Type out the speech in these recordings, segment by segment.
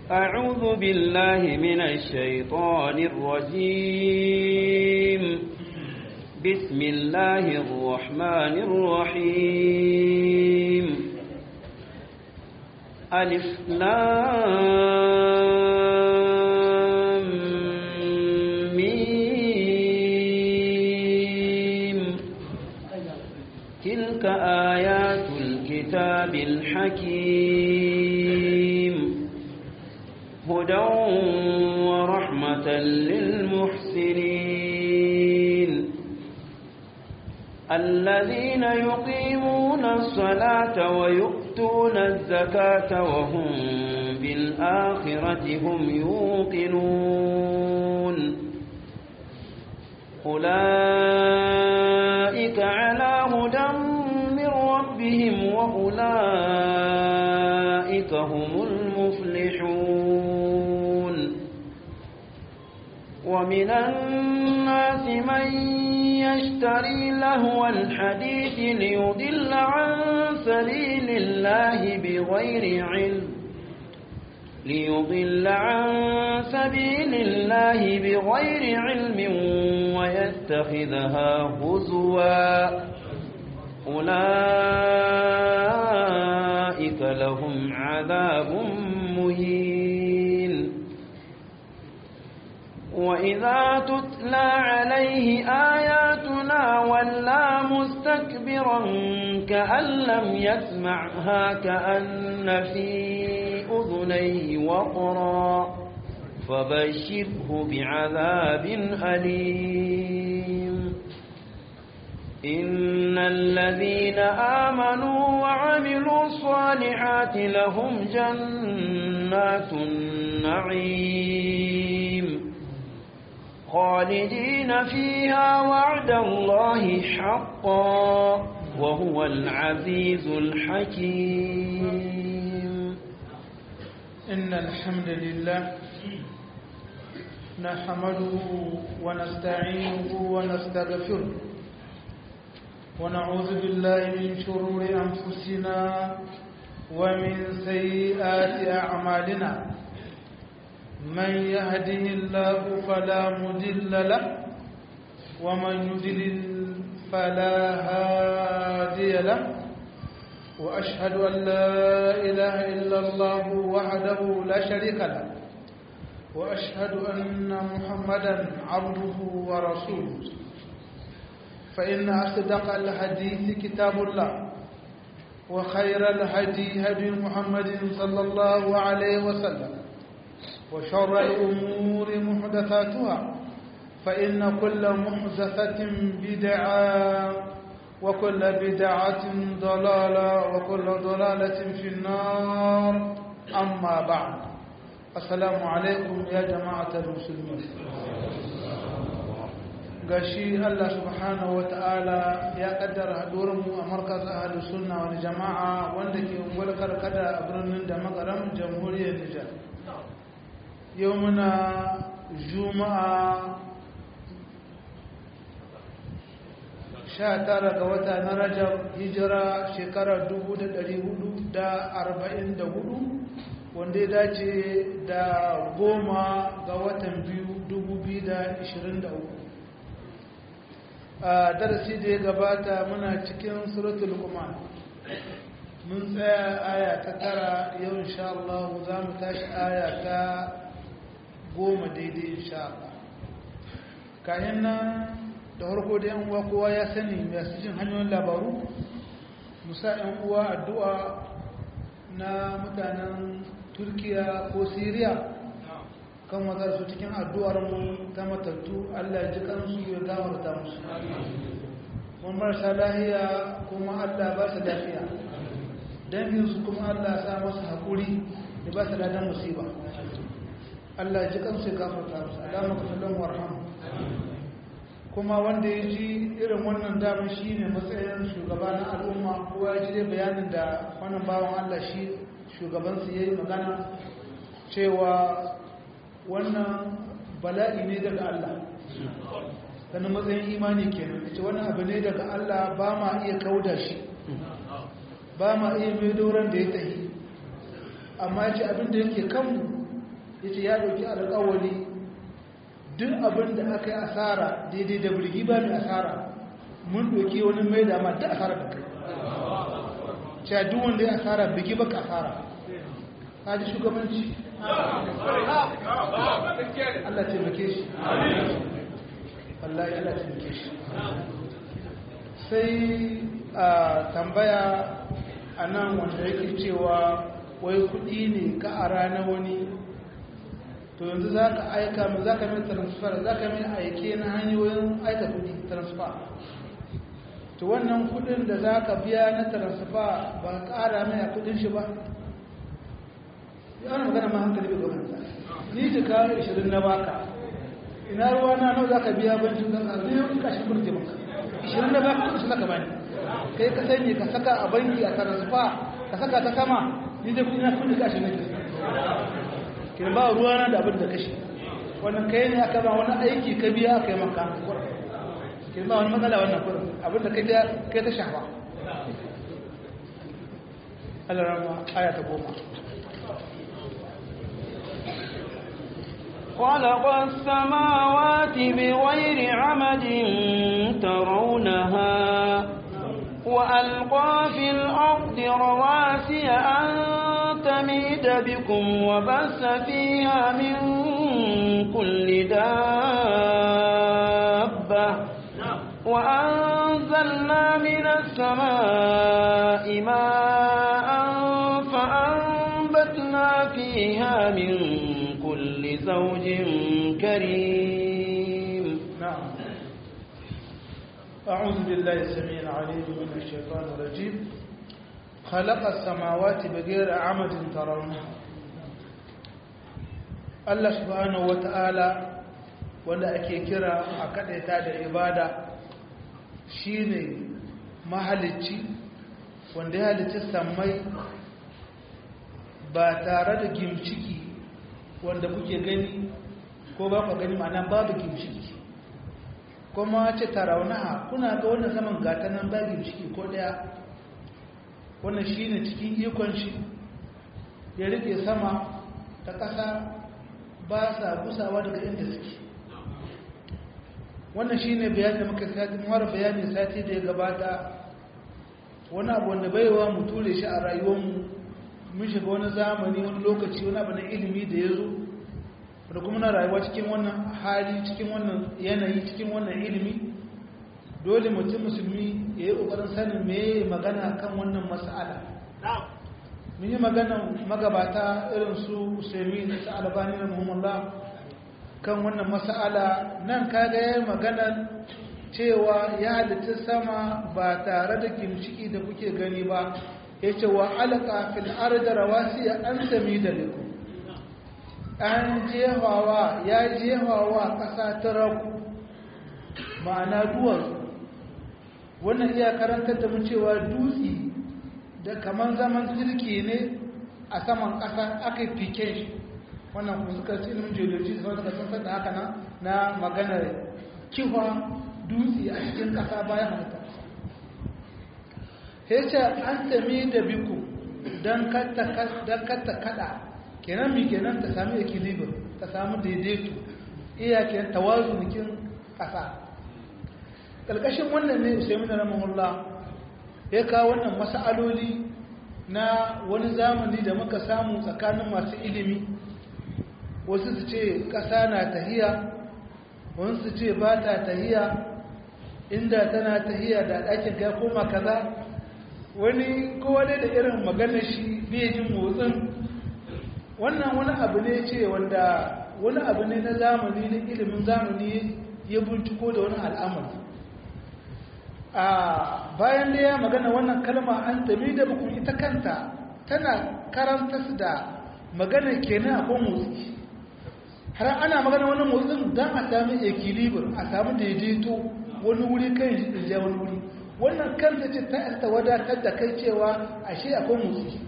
أعوذ بالله من الشيطان الرجيم بسم الله الرحمن الرحيم ألف لام ميم تلك آيات الكتاب الحكيم هدى ورحمة للمحسنين الذين يقيمون الصلاة ويؤتون الزكاة وهم بالآخرة هم يوقنون أولئك على هدى من ربهم وأولئك هم المفلحون ومن الناس من يشتري لهو الحديث ليضل عن سبيل الله بغير علم ليضل عن سبيل الله بغير علم ويتخذها هزوا أولئك لهم عذاب مهين وإذا تتلى عليه آياتنا ولى مستكبرا كأن لم يسمعها كأن في أذنيه وقرا فبشره بعذاب أليم إن الذين آمنوا وعملوا الصالحات لهم جنات النعيم خالدين فيها وعد الله حقا وهو العزيز الحكيم إن الحمد لله نحمده ونستعينه ونستغفره ونعوذ بالله من شرور أنفسنا ومن سيئات أعمالنا من يهده الله فلا مضل له ومن يضلل فلا هادي له وأشهد أن لا إله إلا الله وحده لا شريك له وأشهد أن محمدا عبده ورسوله فإن أصدق الحديث كتاب الله وخير الهدي هدي محمد صلى الله عليه وسلم وشر الأمور محدثاتها فإن كل محدثة بدعة وكل بدعة ضلالة وكل ضلالة في النار أما بعد السلام عليكم يا جماعة المسلمين gashi Allah subhanahu wata'ala ya kaddara hadurinmu a markaz ahalus sunna wal jama'a wanda ke ungwal karkada a birnin da makaram jamhuriyar Nijar yau muna juma'a sha tara ga wata na rajab hijira shekarar dubu da dari hudu da arba'in da hudu wanda ya dace da goma ga watan biyu dubu biyu da ishirin da uku a darasi da ya gabata muna cikin suratul luqman mun tsaya aya ta tara yau insha Allah za mu tashi aya ta goma daidai insha Allah kayan nan da harko da yan uwa kowa ya sani masu jin hanyoyin labaru musa yan uwa addu'a na mutanen turkiya ko siriya kan wazar su cikin addu'ar mu ta matattu allah ji kansu ya gawarta musu wani marasa lahiya kuma allah ba su lafiya danginsu kuma allah sa masu haƙuri da ba su ladan musiba allah ji kansu ya gafarta musu alama kusurin warhamu kuma wanda ya ji irin wannan damar shi ne matsayin shugaba na al'umma kowa ya ji dai bayanin da wannan bawan Allah shi shugabansu ya yi magana cewa wannan bala'i ne daga Allah ganin matsayin imani kenan ce wani abu ne daga Allah ba ma iya kauda shi ba ma iya mai doron da ya tahi amma ce abin da yake kanmu ya ce ya ɗauki alƙawari duk abin da aka yi asara daidai da birgi ba mai asara mun ɗauki wani mai dama duk asara da kai cewa duk wanda ya asara birgi ba ka asara ka ji shugabanci Allah taimake shi Allah ya taimake shi sai a tambaya a nan wanda yake cewa wai kudi ne ka a rana wani to yanzu za ka aika mu za ka mai transfer za ka mai aike na hanyoyin aika kudi transfer to wannan kudin da za ka biya na transfer ba ka kara mai a kudin shi ba yana magana ma hankali bai gwamnata ni jika 20 na baka ina ruwa na nau za ka biya bancin zan arzini in kashi kurje maka 20 na baka kudin shi zaka bani kai ka sanya ka saka a banki a transfer ka saka ta sama ni dai kudi na kudi kashi nake kin ba ruwa na da abin da kashi wannan kai ne aka ba wani aiki ka biya aka yi maka kin ba wani matsala wannan kudin abin da kai kai ta shafa Allah rama aya ta goma خلق السماوات بغير عمد ترونها وألقى في الأرض رواسي أن تميد بكم وبث فيها من كل دابة وأنزلنا من السماء ماء فأنبتنا فيها من كل زوج كريم نعم أعوذ بالله السميع العليم من الشيطان الرجيم خلق السماوات بغير عمد ترونها Allah subhanahu wata'ala wanda ake kira a kadaita da ibada shine mahalicci wanda ya halicci sammai ba tare da gimciki wanda kuke gani ko ba ku gani ma'ana babu gimshiki kuma ce taraunaha kuna ga wannan saman gata nan ba gimshiki ko daya wannan shine cikin ikon shi ya rike sama ta ƙasa ba sa gusawa daga inda suke wannan shine bayani da muka sati mu bayani sati da ya gabata wani abu wanda baiwa mu ture shi a rayuwarmu mun shiga wani zamani wani lokaci wani abu na ilimi da ya zo da kuma na rayuwa cikin wannan hali cikin wannan yanayi cikin wannan ilimi dole mutum musulmi ya yi ƙoƙarin sanin me magana kan wannan mas'ala mun yi magana magabata irin su usaimi da su albani na muhammadu kan wannan mas'ala nan kaga ya yi magana cewa ya halitta sama ba tare da gimciki da kuke gani ba ya ce wa alaka fil arda rawasiya an sami da liku an jehawa ya jehawa ƙasa ta raku ma'ana duwatsu wannan iya karantar da mu cewa dutse da kamar zaman jirki ne a saman ƙasa aka yi fike shi wannan kuma suka ci ilimin geology da suka san da haka na maganar kiwa dutse a cikin ƙasa bayan halitta ce an tami da biku don katta kada kenan mi kenan ta sami equilibrium ta sami daidaito iya kenan tawazunukin ƙasa ƙarƙashin wannan ne usaimin rahimahullah ya kawo wannan mas'aloli na wani zamani da muka samu tsakanin masu ilimi wasu su ce ƙasa na tahiya wasu su ce ba ta tahiya inda tana tahiya da ɗakin kai koma kaza wani kowa dai da irin maganar shi bai jin motsin wannan wani abu ne ce wanda wani abu ne na zamani na ilimin zamani ya binciko da wani al'amari a bayan da ya magana wannan kalma an tabi da bukun ita kanta tana karanta su da magana kenan a kan motsi har ana magana wani motsin don a sami ekilibir a sami daidaito wani wuri kan shi da wani wuri wannan kanta ce ta ta wadatar da kai cewa ashe akwai motsi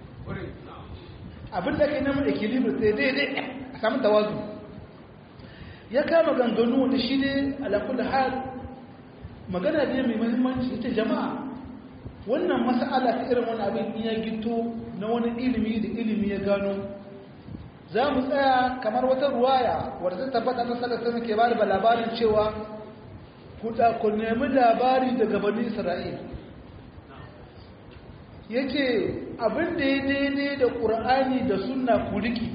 abin da kai namun ekilibir sai daidai a sami tawazu ya kama ganganu da shi ne alakul hal magana ne mai mahimmanci ita jama'a wannan mas'ala ta irin wani abin ya gito na wani ilimi da ilimi ya gano za mu tsaya kamar wata ruwaya wadda ta tabbata na sallallahu alaihi ke bada labarin cewa ku nemi labari daga bani isra'il yake abin da ya daidai da ƙur'ani da sunna ku riki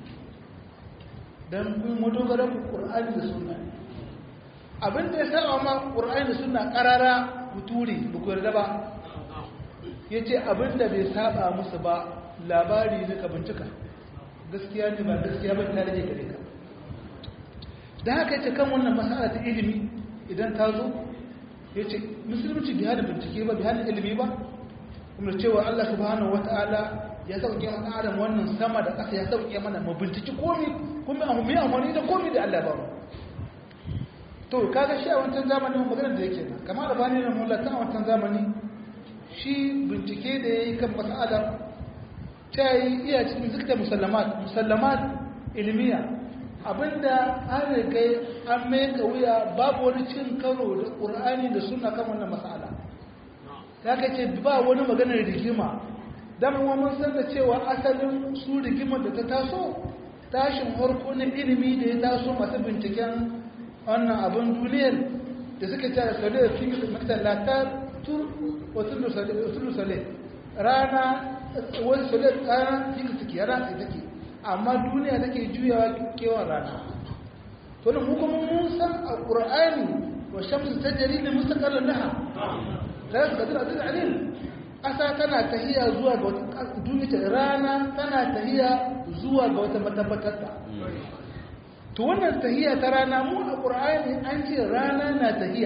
don kun madogara ku ƙur'ani da sunna abin da ya saba ma ƙur'ani da sunna ƙarara ku ture ba ku yarda ba ya ce abin da bai saba musu ba labari ne ka bincika gaskiya ne ba gaskiya ba ta rage gare ka da haka ce kan wannan masala ta ilimi idan ta zo ya ce musulunci bai hana bincike ba bai hana ilimi ba kuma cewa Allah subhanahu wata'ala ya sauke mana adam wannan sama da ƙasa ya sauke mana mu binciki komi kuma mu yi amfani da komi da Allah ba mu to kaga shi a wancan zamanin maganar da yake nan kamar da bani nan mulata a wancan zamani shi bincike da yayi kan mas'ala ta yi iya cikin zikta musallamat musallamat ilmiya abinda an riga an mai wuya babu wani cin karo da qur'ani da sunna kan wannan mas'ala ya ka ce ba wani maganar rigima dama mun san da cewa asalin su rigimar da ta taso tashin harko na ilimi da ya taso masu binciken wannan abin duniyar da suka ce da sale da fi matsalatar tur wasu sale rana wani sale rana fi suke rana sai take amma duniya take juyawa kewan rana to da mu kuma mun san a ƙur'ani wa shamsu ta jari da mustaqarrin laha la yaqdir adil alim asa tana tahiya zuwa ga wata duniya rana tana tahiya zuwa ga wata matabbatar ta to wannan tahiya ta rana mu a qur'ani an ce rana na tahiya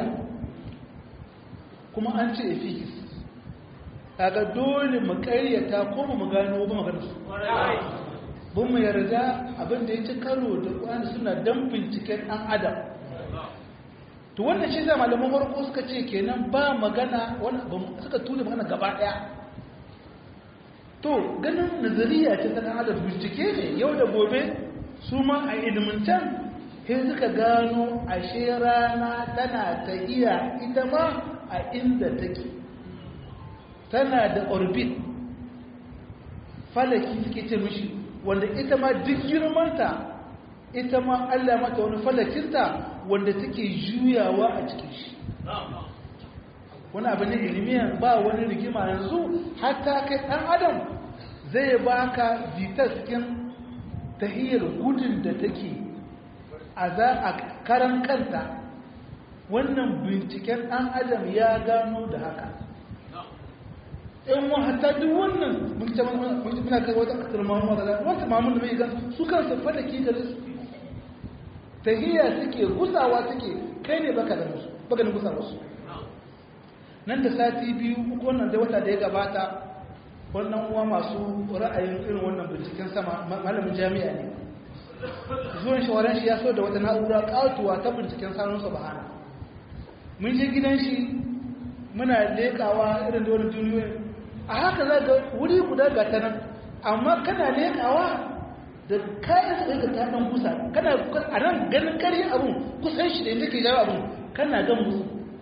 kuma an ce efis kaga dole mu ƙaryata ko mu gano ba magana su bun mu yarda abin da ya ci karo da ƙwani suna dan binciken ɗan adam to wannan shi zai malaman farko suka ce kenan ba magana suka tuni magana gaba daya to ganin nazariya ce ta adam bincike ne yau da gobe su ma a ilimintan sai suka gano ashe rana tana ta iya ita ma a inda take tana da orbit falaki suke ce mishi wanda ita ma duk girmanta ita ma allah mata wani falakinta wanda take juyawa a cikin shi wani abu ne ilimiya ba wani rigima yanzu hatta kai ɗan adam zai baka cikin tahiyar gudun da take a za a karan kanta wannan binciken ɗan adam ya gano da haka in wa hatta duk wannan muna kai wata kasar mamu da wata mamun da mai gan su kansu fadaki da su tahiyya suke gusawa suke kai ne baka da musu baka da gusa musu nan da sati biyu uku wannan da wata da ya gabata wannan uwa masu ra'ayin irin wannan binciken sama malamin jami'a ne zuwan shawaran shi ya so da wata na'ura katuwa ta binciken sanun subhana mun je gidan shi muna lekawa irin da wani duniyoyi a haka za ga wuri guda ga ta nan amma kana lekawa da kayan sai ka taɗan kusa kana a nan ganin kari abun kusan shi da yadda ke jawo abun kana gan musu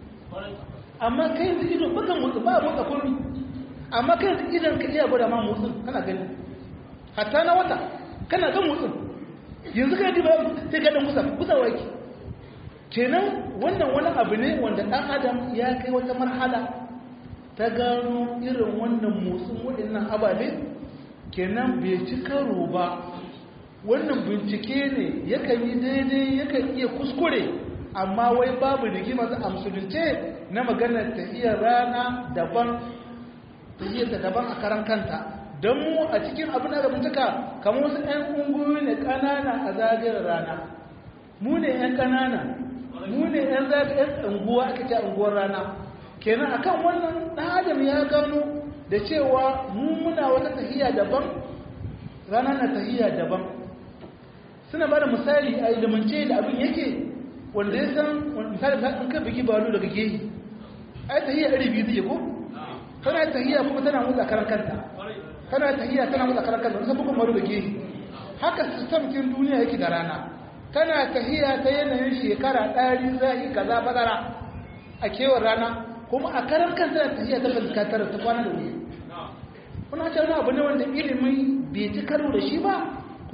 amma kai yanzu ido bakan musu ba motsa kurmi amma kai yanzu idan ka iya gwada ma motsin kana gani hatta na wata kana gan motsin yanzu kai diba sai ka dan kusa kusa waki kenan wannan wani abu ne wanda ɗan adam ya kai wata marhala ta gano irin wannan motsin waɗannan ababe kenan bai ci karo ba wannan bincike ne yakan yi daidai yakan iya kuskure amma wai babu rigima a musulunce na maganar tahiyar rana daban tahiyar ta daban a karan kanta don mu a cikin abin da bincika kamar wasu 'yan ungoyi ne ƙanana a zagayar rana mu ne 'yan ƙanana mu ne 'yan zagayar unguwa aka ce unguwar rana kenan akan wannan ɗan adam ya gano da cewa mu muna wata tahiya daban rana na tahiya daban suna ba da misali a ilimance da abin yake wanda ya san misali ta an kan bigi balo daga gehi ai tahiyya iri biyu zai ko tana tahiyya kuma tana motsa karan kanta tana tahiyya tana motsa karan kanta wani bugun balo da gehi haka sistem kin duniya yake da rana tana tahiyya ta yanayin shekara ɗari zai kaza bazara a kewar rana kuma a karan kanta tana tahiyya ta fuskatar ta kwana da wuri kuna ce wani abu ne wanda ilimi bai ci karo da shi ba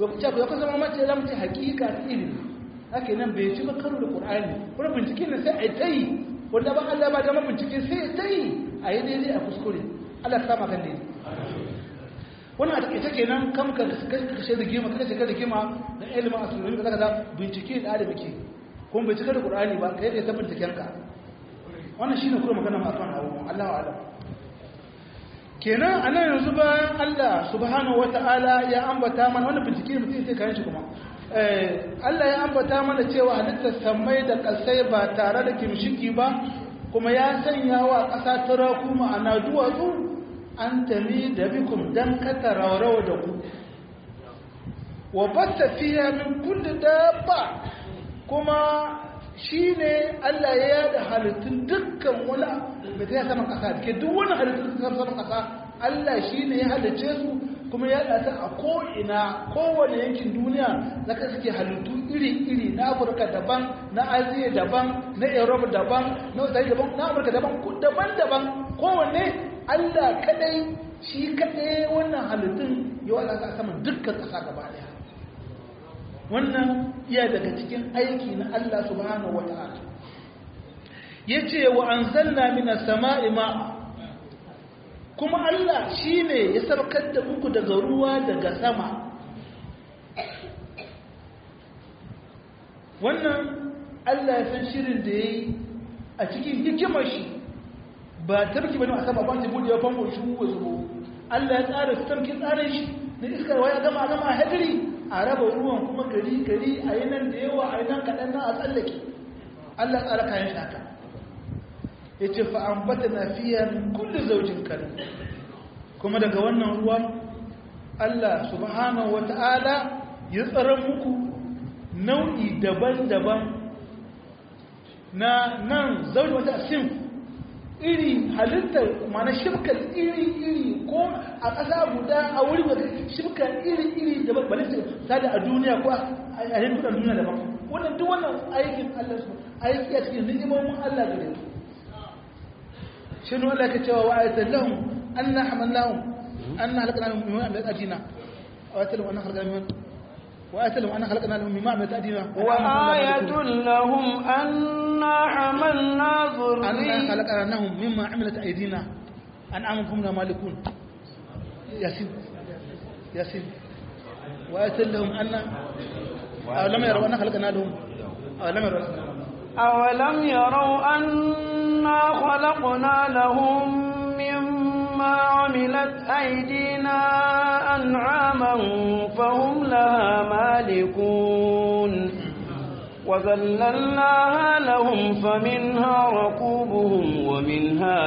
to ku ya kusa zama mace za mu ce hakika ta ilimi haka nan bai ci ba karo da qur'ani kuma bincike ne sai a yi ta yi wanda ba Allah ba da bincike sai ta yi a yi daidai a kuskure Allah ta sama kan daidai wannan a take kenan kam ka kashe da gima kashe ka da gima da ilimin astronomy da kaza bincike da da muke kuma bai cika da qur'ani ba kai da ta binciken ka wannan shine kuma magana ma kan hawo Allahu a'lam kenan anan yanzu bayan Allah subhanahu wata'ala ya ambata mana wannan bincike mutum sai kayan shi kuma Allah ya ambata mana cewa halittar samai da kasai ba tare da kimshiki ba kuma ya sanya wa ƙasa turaku ma'ana duwatsu an tami da bikum dan kata raurawa da ku wa basta fiya min kulli dabba kuma shine Allah ya yada halittun dukkan wani da ta sama kasa ke duk wani halittun da ta sama kasa Allah shine ya halice su kuma ya yada a ko ina kowane yankin duniya zaka suke halittu iri-iri na Afirka daban na Asiya daban na Europe daban na Australia daban na Amurka daban daban-daban kowanne Allah kadai shi kadai wannan halittun ya wada a saman dukkan kasa gaba daya wannan iya daga cikin aiki na Allah subhanahu wata'ala yace wa anzalna minas sama'i ma'a kuma Allah shine ya sarkar da muku daga ruwa daga sama wannan Allah ya san shirin da yayi a cikin hikimar shi ba tarki bane a sama ba ta bude famfo shi ko zubo Allah ya tsara tarki tsarin shi na iskar waya gama gama hadiri a raba ruwan kuma gari gari a yi nan da yawa a yi nan kaɗan nan a tsallake Allah tsara kayan shaka ya ce fa'ambata na fiye kulle zaujin kare kuma daga wannan ruwa Allah subhanahu wata'ala ya tsara muku nau'i daban-daban na nan zaujin wata sim iri halittar mana shirkar iri-iri ko a ƙasa guda a wuri da shirkar iri-iri da balista sada a duniya ko a yankunan duniya daban wannan duk wannan aikin Allah su aiki a cikin ni'imomin Allah da yanzu shi ne Allah ka cewa wa ayatan lahum anna hamalnahum anna halakna lahum mimma amilat adina wa ayatan lahum anna halakna mimma وآية لهم أنا خلقنا لهم مما عملت أيدينا وآية لهم أنا حملنا ذرية أنا خلقنا لهم مما عملت أيدينا أنعام هم مالكون ياسين ياسين وآية لهم أن أولم يروا أنا خلقنا لهم أولم يروا أولم يروا أنا خلقنا لهم مما عملت أيدينا أنعاما فهم لها مالكون وذللناها لهم فمنها ركوبهم ومنها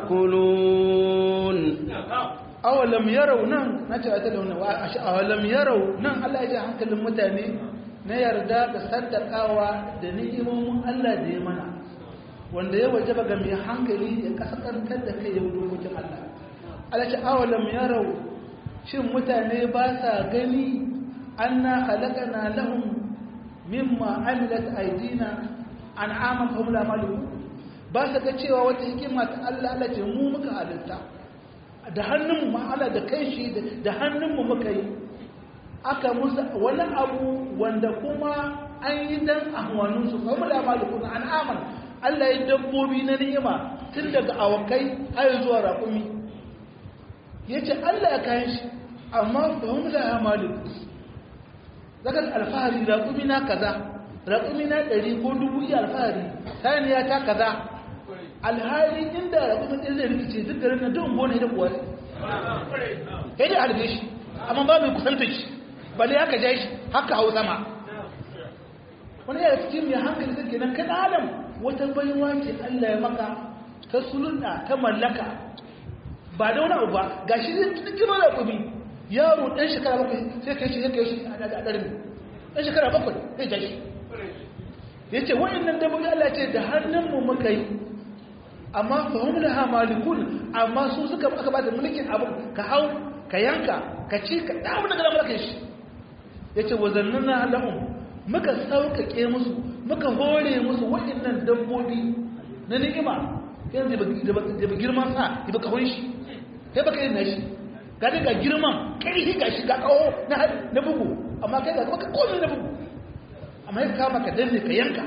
يأكلون أولم يروا نعم نجا أتلون أولم يروا نعم الله يجي عنك المتاني na yarda da saddakawa da ni'imomin Allah da ya mana wanda ya wajaba ga mai hankali ya kasakantar da kai ya dokokin Allah Allah ce awalam yarau shin mutane ba sa gani anna khalaqana lahum mimma amilat aydina an'aman fa hum la malikun ba sa ga cewa wata hikima ta Allah Allah ce mu muka halitta da hannunmu ma Allah da kai shi da hannunmu muka yi aka musu wani abu wanda kuma an yi dan ahwaninsu fa hum la malikun an'aman Allah ya dabbobi na ni'ima tun daga awakai har zuwa raƙumi yace Allah ya kayan shi amma fa hum la malikun zakar alfahari raƙumi na kaza raƙumi na ɗari ko dubu iya alfahari saniya ta kaza alhali inda raƙumi ɗin zai rikice duk garin na duk bone da kuwa kai da harbe shi amma ba mai kusanta shi bale haka ja shi haka hau sama wani yana cikin mai hankali zai kenan kan adam wata baiwa ce Allah ya maka ta sulunta ta mallaka ba da wani abu ba ga shi zai cikin raƙumi yaro ɗan shekara bakwai sai ka yi shi sai ka yi shi a ɗarin ɗan shekara bakwai sai ja shi ya ce wa'innan dabbobi Allah ce da hannunmu muka yi amma fahim da ha malikun amma su suka aka ba da mulkin abu ka hau ka yanka ka ci ka damu daga da mulkin shi ya ce wazannin na lahun muka sauƙaƙe musu muka hore musu wa'innan dabbobi na ni'ima yanzu da ba girman sa da ba kahon shi kai baka yin na shi ga ga girman ƙarfi ga shi ga kawo na bugu amma kai ga maka komai na bugu amma ya kama ka danne ka yanka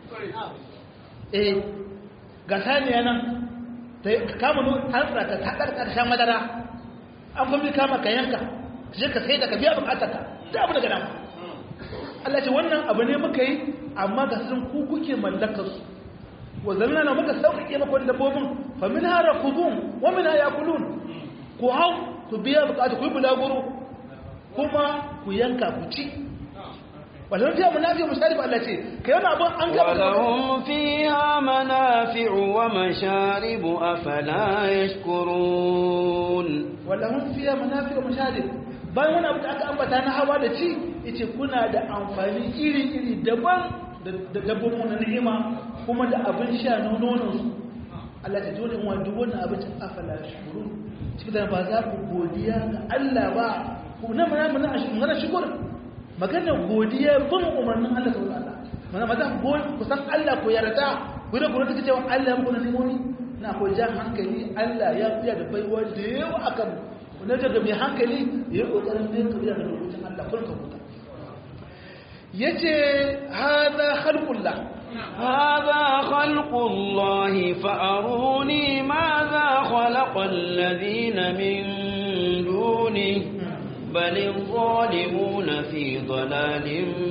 eh ga saniya nan ka kama nu an tsaka ta ɗar ƙarshen madara an kuma kama ka yanka je ka sai da ka biya bukatarka da abu daga dama Allah ce wannan abu ne muka yi amma ga sun ku kuke mallakar su wa zalna na muka sauƙaƙe maka wani dabbobin fa min hara kubun wa min ha yakulun ku hau ku biya bukatu ku yi bulaguro kuma ku yanka ku ci ولهم فيها منافع مشارب الله شيء كيما أبو أنك ولهم فيها منافع ومشارب أفلا يشكرون ولهم فيها منافع ومشارب bayan wani abu da aka ambata na hawa da ci yace kuna da amfani iri-iri daban da dabbobin na ni'ima kuma da abin sha na nonon su Allah ta dole wa duk wannan abin afala shukuru cikin da ba za ku godiya ga Allah ba ku na mana mana mana shukur maganar godiya bin umarnin Allah subhanahu wa ta'ala mana maza ku san Allah ku yarda ku da kuma take cewa Allah ya muku nimoni na ko jan hankali Allah ya fiya da baiwa da yawa akan wanda daga mai hankali ya kokarin bin kariya da lokacin Allah kulka kuta yace hada khalqullah هذا خلق الله فأروني ماذا خلق الذين من دونه بل الظالمون في ضلال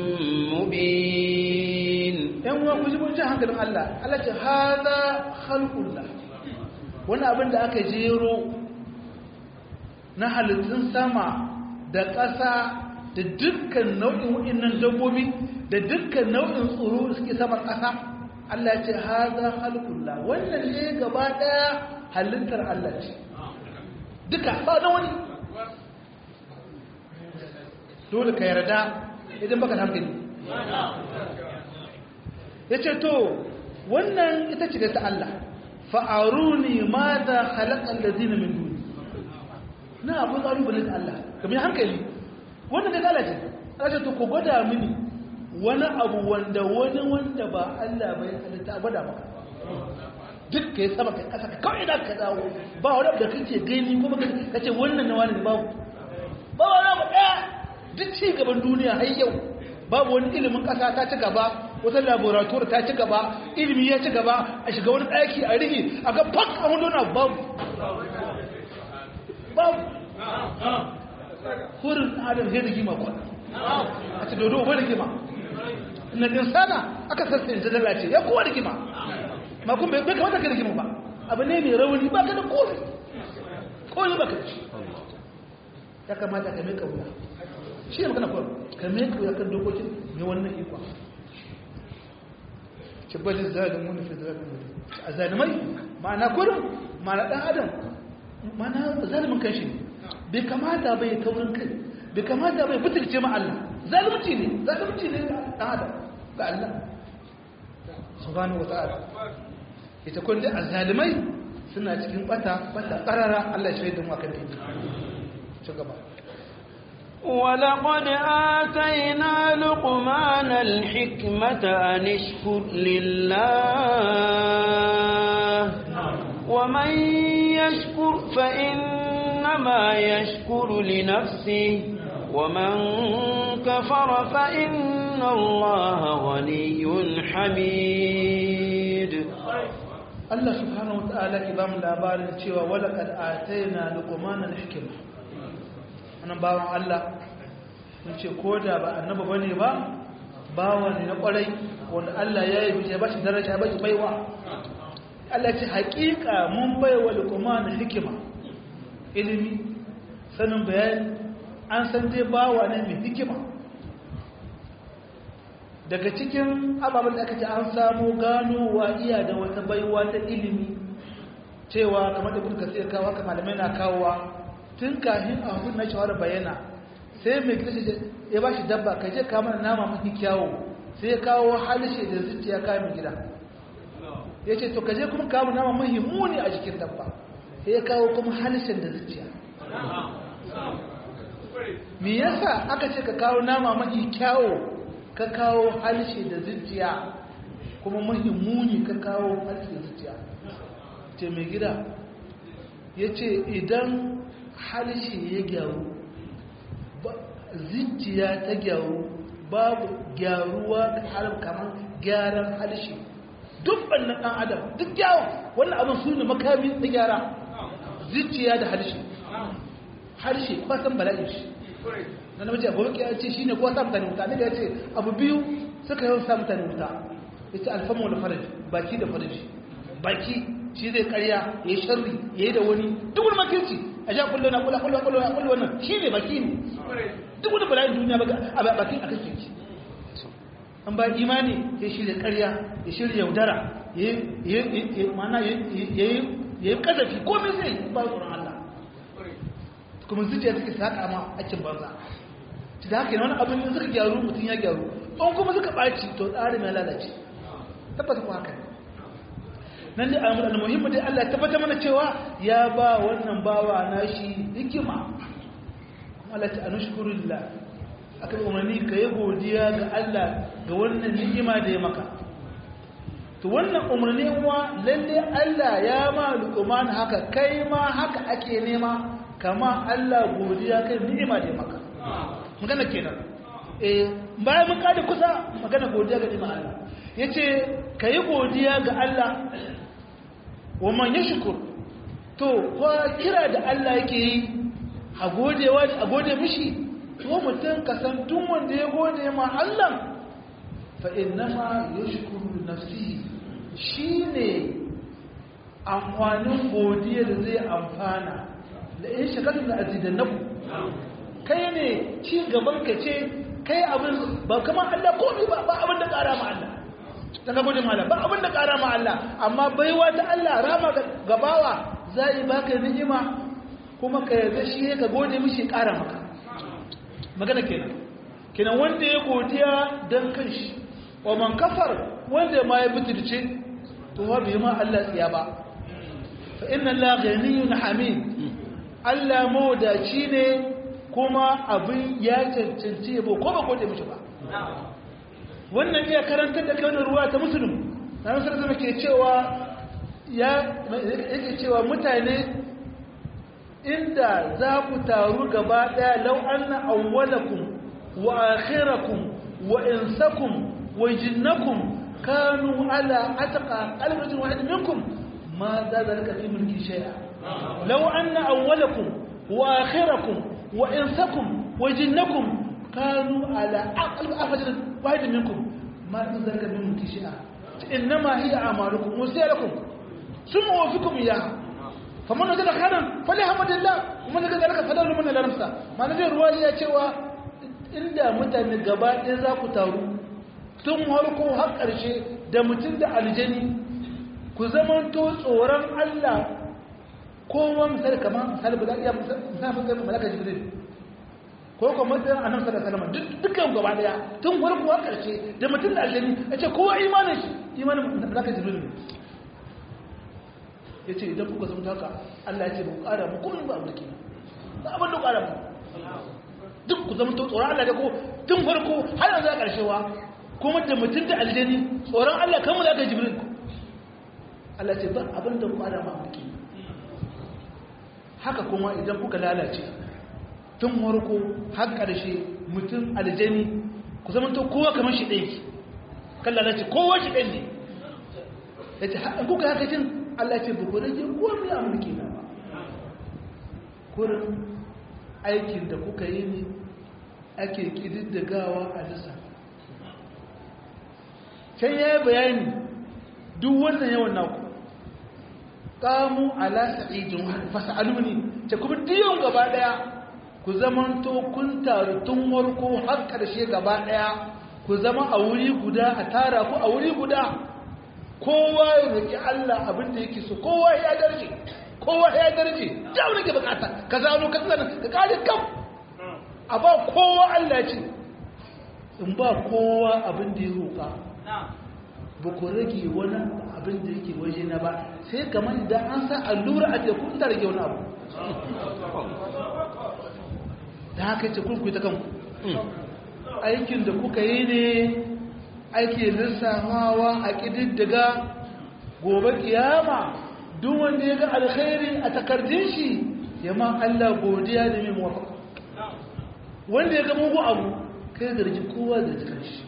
مبين yan uwa ku ji mun ji hankalin Allah Allah ce hada khalqullah wani abin da aka jero na halittun sama da ƙasa da dukkan nau'in wa'annan dabbobi da dukkan nau'in tsoro da suke saman ƙasa Allah ce hada khalqullah wannan ne gaba daya halittar Allah ce duka ba na wani dole ka yarda idan baka da hankali ya ce to wannan ita ce da ta Allah fa'aruni ma da halakan da zina min duni na abu ƙalubale da Allah kamar hankali wannan da galace ce to ku gwada mini wani abu wanda wani wanda ba Allah bai halitta gwada maka duk ka yi sama ka kasa ka kawai da ka dawo ba wani abu da kake gani kuma ka ce wannan na wani babu ba wani abu ɗaya duk ci gaban duniya har yau babu wani ilimin ƙasa ta ci gaba wata laboratoire ta ci gaba ilimi ya ci gaba a shiga wani ɗaki a rigi a ga fak a wani wani babu babu hurin adam zai rigima kwa a ci dodo ba rigima na insana aka sassa yanzu lalace ya kowa rigima ma kuma bai kamata ka rigima ba abu ne mai rauni ba ka da kofi kofi ba ka da shi ya kamata ka mai kauya shi ne magana kawai ka mai kauya kan dokokin mai wannan ikon kibbalin zalimun fi zalimun a zalimai ma'ana kurin ma'ana dan adam ma'ana zalimin kanshi ne bai kamata bai taurin kai bai kamata bai butulce ma Allah zalunci ne zalunci ne dan adam ga Allah subhanahu wata'ala ita kun da azalimai suna cikin bata bata karara Allah ya shaida mu akan dinki ci gaba ولقد آتينا لقمان الحكمة أن اشكر لله ومن يشكر فإنما يشكر لنفسه ومن كفر فإن الله غني حميد Allah subhanahu wa ta'ala ki ba mu labarin cewa walaqad atayna luqmana al-hikma wannan bawan Allah mun ce ko da ba annaba bane ba bawa ne na kwarai wanda Allah ya yi bice ba shi daraja ba shi baiwa Allah ce haƙiƙa mun baiwa luqman hikima ilimi sanin bayani an san dai bawa ne mai hikima daga cikin ababen da aka ce an samu ganowa iya da wata baiwa ta ilimi cewa kamar da kuka sai kawo haka malamai na kawowa tun kafin a hukun na shawara bayana sai mai gida ya ba shi dabba ka je kamar nama mafi kyawo sai ya kawo halishe da zuciya kayan mai gida ya ce to ka je kuma kawo nama mafi muni a jikin dabba sai ya kawo kuma halishen da zuciya me yasa aka ce ka kawo nama mafi kyawo ka kawo halishe da zuciya kuma mafi muni ka kawo halishe da zuciya ce mai gida ya ce idan halishe ya gyaru zuciya ta gyaru babu gyaruwa kamar gyaran halshe duk wannan ɗan adam duk yawon wannan abin su ne makami na gyara zuciya da halshe harshe kwasan bala'in shi na namiji abu ya ce shi ne kuwa sa mutane wuta ne da ya ce abu biyu suka yawan sa mutane wuta ya ce alfamu da faraji baki da faraji baki shi zai karya ya yi sharri ya yi da wani duk wani makirci a sha kullo na kullo kullo kullo na kullo wannan shi ne baki ne duk wani bala'in duniya a bakin a kashe shi an ba imani ya shirya karya ya shirya yaudara ya yi kazafi komai zai ba tsoron Allah kuma zuciya take saka ma aikin banza ta da haka wani abin da suka gyaru mutum ya gyaru an kuma suka ɓaci to tsarin ya lalace tabbata ku haka nan da al'amur al-muhimmi dai Allah ya tabbata mana cewa ya ba wannan bawa nashi hikima kuma Allah ta anushkurullah aka umarni ka yi godiya ga Allah ga wannan ni'ima da ya maka to wannan umarni wa lalle Allah ya ma luqman haka kai ma haka ake nema kama Allah godiya kai ni'ima da ya maka magana kenan eh bayan mun kada kusa magana godiya ga ni'ima Allah yace kai godiya ga Allah wa man yashkur to ko kira da Allah yake yi a godewa a gode mishi to mutum ka san tun wanda ya gode ma Allah fa innama yashkuru nafsihi shine amfanin godiya da zai amfana da in shakalin da azidannaku kai ne ci gaban ka ce kai abin ba kamar Allah komai ba ba abin da ƙara ma Allah ta ga gudun Allah ba abin da ƙara ma Allah amma baiwa ta Allah rama gabawa za yi baka ni'ima kuma ka yarda shi ka gode mishi ƙara maka magana kenan kenan wanda ya godiya dan kanshi wa man kafar wanda ma ya bitirce to wa bai ma Allah tsiya ba fa inna Allah ghaniyyun hamid Allah mawadaci ne kuma abin ya cancanci yabo ko ba gode mishi ba wannan iya karantar da kai ruwa ta musulun na nasarar zama ke cewa ya yake cewa mutane inda za ku taru gaba daya lau anna awwalakum wa akhirakum wa insakum wa jinnakum kanu ala atqa qalbin wahid minkum ma za zalika fi mulki shay'a law anna awwalakum wa akhirakum wa insakum wa jinnakum kanu ala aqal afajr wahid minkum ma za zalika fi mulki shay'a inma hiya a'malukum wa sayalakum summa wafikum iyaha faman wajada khairan falhamdulillah kuma daga zalika fadalu min al-nafsa ma nabi ruwaya ya cewa inda mutane gaba ɗaya za ku taru tun harko har ƙarshe da mutum da aljani ku zamanto tsoron Allah kowa misali kamar misali ba za a iya misali zai malaka jibril ko kuma matsayin annabi sallallahu alaihi wasallam dukkan gaba daya tun harko har ƙarshe da mutum da aljani a ce kowa imanin shi imanin malaka jibril ne ya ce idan kuka zama haka Allah ya ce ba ku ƙara mu kuma ba abu da ke ba abin da ƙara mu duk ku zama tsoron Allah da ko tun farko har yanzu a ƙarshewa kuma da mutum da aljani tsoron Allah kan mu da jibril Allah ce ba abin da ku adama muke haka kuma idan kuka lalace tun farko har ƙarshe mutum aljani ku zama to kowa kamar shi ɗaya kan lalace kowa shi ɗaya ne ya ce kuka haka cin Allah ce ba ku rage komi a mulki na ba kurin aikin da kuka yi ne ake ƙididdagawa a lissa can ya yi bayani duk wannan yawan naku ƙamu ala sa'idin fasa'alu ne ce kuma diyon gaba ɗaya ku zamanto kun taru tun warko har ƙarshe gaba ɗaya ku zama a wuri guda a tara ku a wuri guda kowa ya roƙi Allah abin da yake so kowa ya darje kowa ya darje da wani ke bukata ka zano ka tsana ka kare kam a ba kowa Allah ce in ba kowa abin da ya roƙa ba ku rage wani abin da yake waje na ba sai kamar idan an sa allura a teku ta rage wani abu da haka ce kurku ta kanku aikin da kuka yi ne ake lissafawa a ƙididdiga gobe kiyama duk wanda ya ga alkhairi a takardun shi ya ma Allah godiya da mai mawafaka wanda ya ga mugu abu kai zargi kowa da jikin shi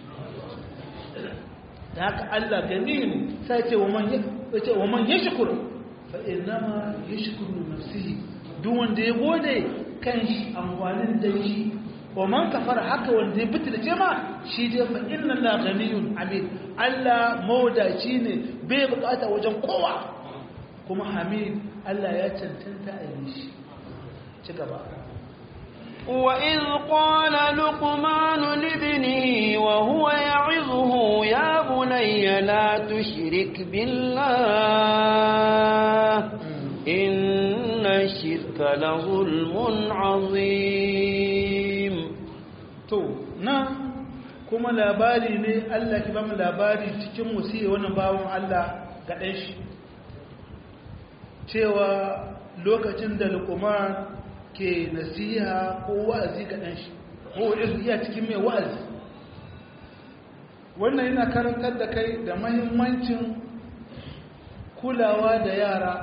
da haka Allah gani ne sai ce wa man yace wa man yashkur fa innama yashkuru nafsihi duk wanda ya gode kan shi amfanin da shi wa man kafara haka wanda ya bitu da ce ma shi dai fa inna la ghaniyun hamid Allah mawdaci ne bai bukata wajen kowa kuma hamid Allah ya cancanta a yi shi ci gaba وإذ قال لقمان لابنه وهو يعظه يا بني لا تشرك بالله إن الشرك لظلم عظيم to nan kuma labari ne Allah ki bamu labari cikin musiye wannan bawon Allah ga ɗan shi cewa lokacin da Luqman ke nasiha ko wa'azi ga ɗan shi ko iya cikin mai wa'azi wannan yana karantar da kai da mahimmancin kulawa da yara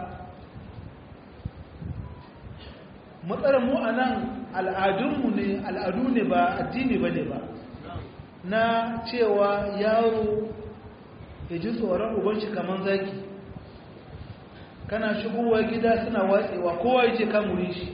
matsalar mu a nan al'adunmu ne al'adu ne ba addini ba ne ba na cewa yaro ya ji tsoron ubanci kamar zaki kana shigowa gida suna watsewa kowa ya ce kamuri shi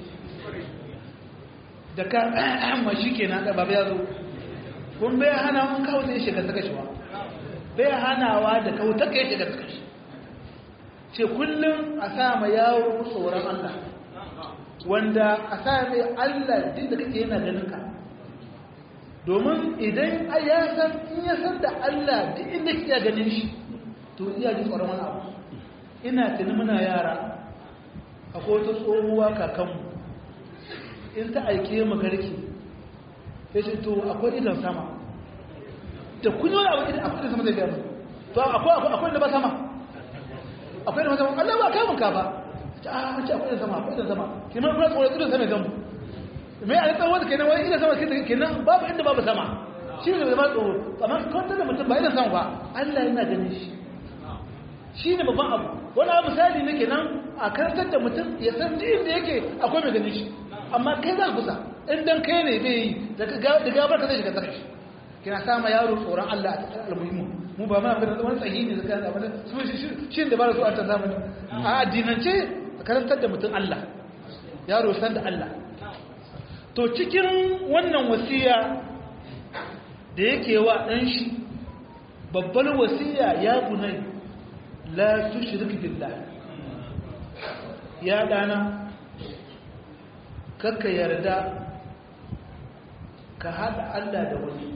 da ka amma shi ke na ɗaba ya zo kun bai hana mun kawo sai shiga saka shi wa bai hanawa da kawo ta kai shiga saka shi ce kullum a sa ma yaro tsoron Allah wanda a sa mai Allah duk da kake yana ganin ka domin idan ya san in ya san da Allah duk inda kike ganin shi to iya ji tsoron wani abu ina tuni muna yara akwai wata tsohuwa kakanmu in ta aike mu garki ya ce to akwai idan sama da kun yi wani abu idan akwai idan sama zai gaya mu to akwai akwai da ba sama akwai da ba sama Allah ba kamun ka ba a ce akwai idan sama akwai idan sama kiman kuma tsoron idan sama gamu mai a tsawon da kenan wani idan sama kenan babu inda babu sama shi ne da ba tsoro amma kwantar da mutum ba idan sama ba Allah yana ganin shi shi ne babban abu wani abu misali ne kenan a karantar da mutum ya san duk inda yake akwai mai ganin shi amma kai za kusa in dan kai ne bai yi da gabar ka zai shiga tsaka shi kina sama yaro tsoron Allah a cikin almuhimmu mu ba ma ga wani tsayi ne zaka da wani su shi da ba su a ta zamani a addinance a karantar da mutum Allah yaro san da Allah to cikin wannan wasiya da yake wa dan shi babbar wasiya ya bunai la tushrik billah ya dana kakka yarda ka haɗa Allah da wani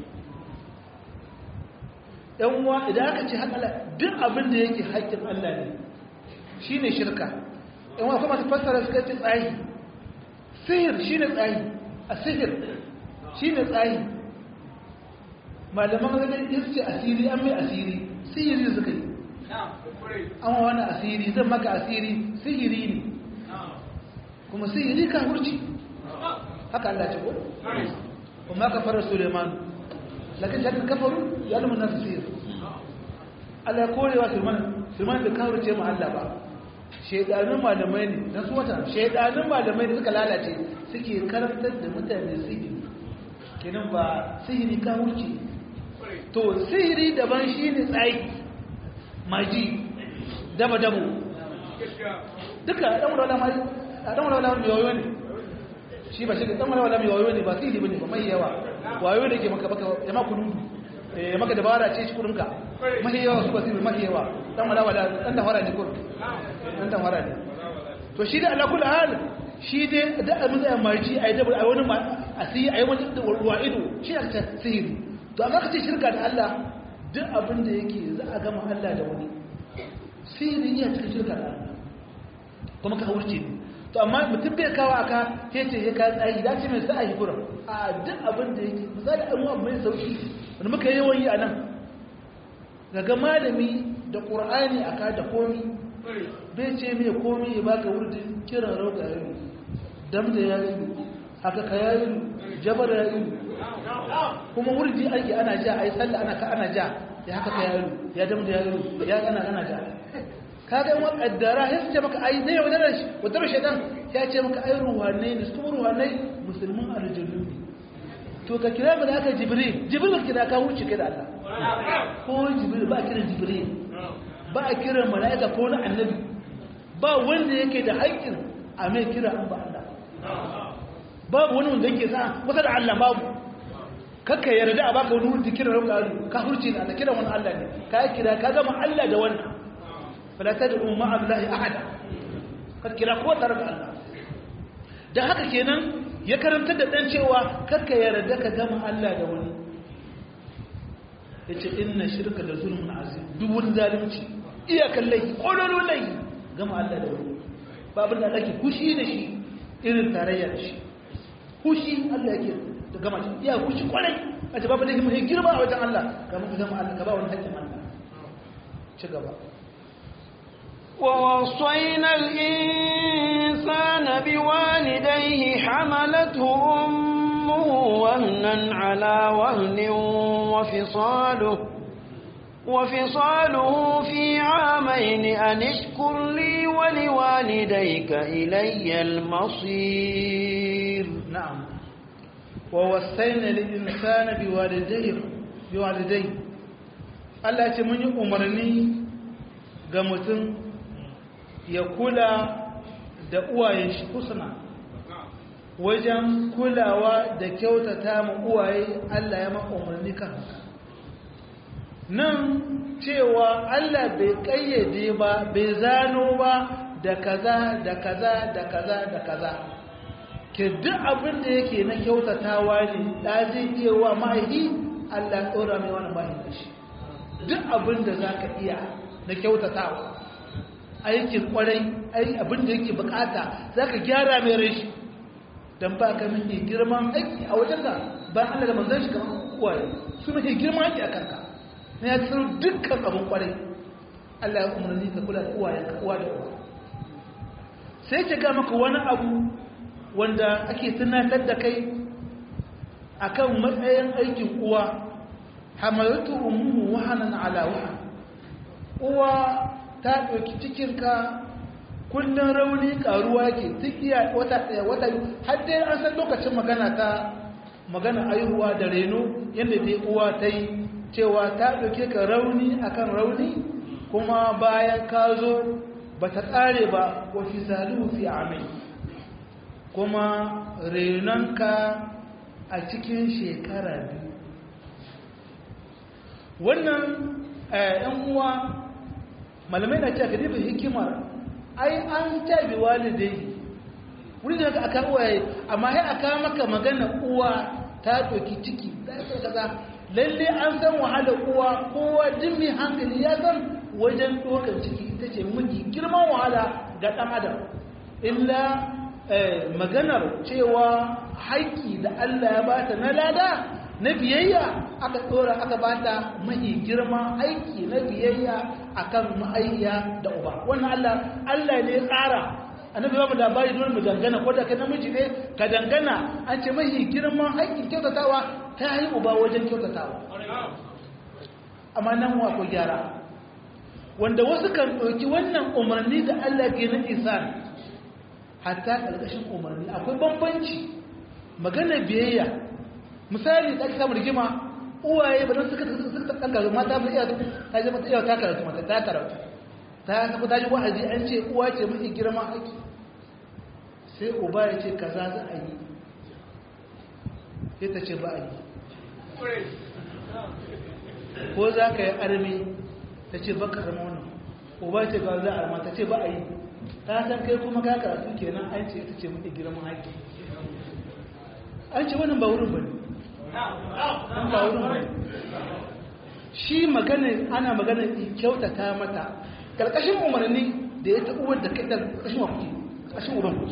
‘yan uwa idan aka ce haɗa Allah duk abin da yake haƙƙin Allah ne shi ne shirka ‘yan uwa kuma su fassara suka ce tsayi sihir shi ne tsayi a sihir shi ne tsayi malaman zai yin ce asiri an mai asiri sihiri suka yi an wani asiri zan maka asiri sihiri ne kuma sihiri ka hurci haka Allah ce ko kuma ka fara Suleiman lakin shakin kafaru ya lumu nasu sihir Allah ya korewa Suleiman Suleiman da kawo ce mu Allah ba shaidanun malamai ne na su wata shaidanun malamai ne suka lalace suke karantar da mutane sihiri kenan ba sihiri ka hurci to sihiri daban shi ne tsayi maji daba-dabo duka ɗan wala mai ɗan wala mai wayo ne shi ba shi da ɗan wala mai wayo ne ba sihiri bane ba mai yawa wayo ne ke maka baka ya maka nudu ya maka dabara ce shi kudinka mahi yawa su ba sihiri mahi yawa ɗan wala wala ɗan da fara ne kudu ɗan da fara ne to shi da alakul hal shi dai da abin da maji a yi dabar a wani asiri a yi wani ruwa ido shi a ta sihiri to amma ka ce shirka da Allah duk abin da yake za a gama Allah da wani sihiri iya cikin shirka da Allah kuma ka wuce ne to amma mutum bai kawo aka ke ce ya kayan tsayi dace mai sa a yi kura a duk abin da yake misali an wa mai sauki wani muka yawan yi a nan daga malami da ƙur'ani a ka da komi bai ce mai komi ya baka wurdin kiran rauka ya yi dam da ya yi haka ka ya yi jabar ya yi kuma wurdi ake ana ja a yi sallah ana ka ana ja ya haka ka ya yi ya dam da ya yi ya ana ana ja kaga in wakaddara ya ce maka ai ne wadarar shi wadarar shaitan ya ce maka ai ruhanai ne su ruhanai musulmin aljannu ne to ka kira malaka jibril jibril ka kira ka wuce kai da Allah ko jibril ba kiran jibril ba a kiran malaka ko na annabi ba wanda yake da haƙƙin a mai kira an ba Allah babu wani wanda yake sa kusa da Allah babu kakka yarda a baka wani wurin kiran rabu alu ka hurci da Allah kiran wani Allah ne ka kira ka gama Allah da wannan fala tad'u ma'a Allahi ahada ka kira ko tare da Allah da haka kenan ya karanta da dan cewa kakka yarda ka gama Allah da wani yace inna shirka da zulmun azim duk wani zalunci iyakan laifi kololo laifi gama Allah da wani babu da ake kushi da shi irin tarayya da shi kushi Allah yake da gama shi iya kushi kwarai a ce babu laifi mai girma a wajen Allah kamar ka gama Allah ka ba wani haƙƙin Allah ci gaba ووصينا الإنسان بوالديه حملته أمه وهنا على وهن وفصاله وفصاله في عامين أن اشكر لي ولوالديك إلي المصير نعم ووصينا الإنسان بوالديه بوالديه Allah ce mun yi umarni ga mutum ya kula da uwayen shi kusuna wajen kulawa da kyautata ma uwaye Allah ya maka umarni kan haka nan cewa Allah bai kayyade ba bai zano ba da kaza da kaza da kaza da kaza ke duk abin da yake na kyautatawa ne da zai iya wa ma'aiki Allah tsora mai wani bayan da shi duk abin da za ka iya na kyautatawa aikin kwarai abin da yake bukata za ka gyara mai rashi don ba ka mafi girman aiki a wajen ka ba Allah da manzan shi kamar uwaye su mafi girman aiki a kanka na ya tsaro dukkan abin kwarai Allah ya umarni ka kula da uwayen ka uwa da uwa sai ke ga maka wani abu wanda ake tunatar da kai akan matsayin aikin uwa hamalatu ummuhu wahanan ala wahan uwa ta ɗauki cikinka kullum rauni ƙaruwa ke tsikiya wata ɗaya wata har dai an san lokacin magana ta magana aihuwa da reno yadda dai uwa ta yi cewa ta ɗauke ka rauni akan rauni kuma bayan ka zo ba ta tsare ba wa fi salu fi amai kuma renonka a cikin shekara biyu wannan ‘yan uwa malamai na cewa kadibin hikimar ai an tabi walidai wuri da aka aka uwaye amma sai aka maka magana uwa ta doki ciki da kaza lalle an san wahalar uwa kowa jin mai hankali ya san wajen dokar ciki ita ce miji girman wahala ga ɗan adam illa maganar cewa haƙƙi da Allah ya bata na lada na biyayya aka tsora aka bata mahi girma aiki na biyayya akan ma'ayya da uba wannan Allah Allah ne ya tsara annabi ba mu labari dole mu dangana ko da kai namiji ne ka dangana an ce mahi girman aikin kyautatawa ta yi uba wajen kyautatawa amma nan wa ko gyara wanda wasu kan ɗauki wannan umarni da Allah ke na isan hatta ƙarƙashin umarni akwai bambanci magana biyayya misali da aka samu rigima uwaye ba don suka suka ɗan karatu mata ba iya ta je mata iya ta karatu mata ta karatu ta tafi ta ji wa'azi an ce uwa ce mafi girma haƙi sai uba ya ce kaza za a yi sai ta ce ba a yi ko za ka yi armi ta ce ba ka arma wannan uba ce ga za a arma ta ce ba a yi ta san kai kuma ka karatu kenan an ce ita ce mafi girman haƙi an ce wannan ba wurin ba ne an ba wurin ba ne shi magana ana magana kyautata mata karkashin umarni da ya taɓuwar da kaɗan ƙashin wafi ƙashin uban ku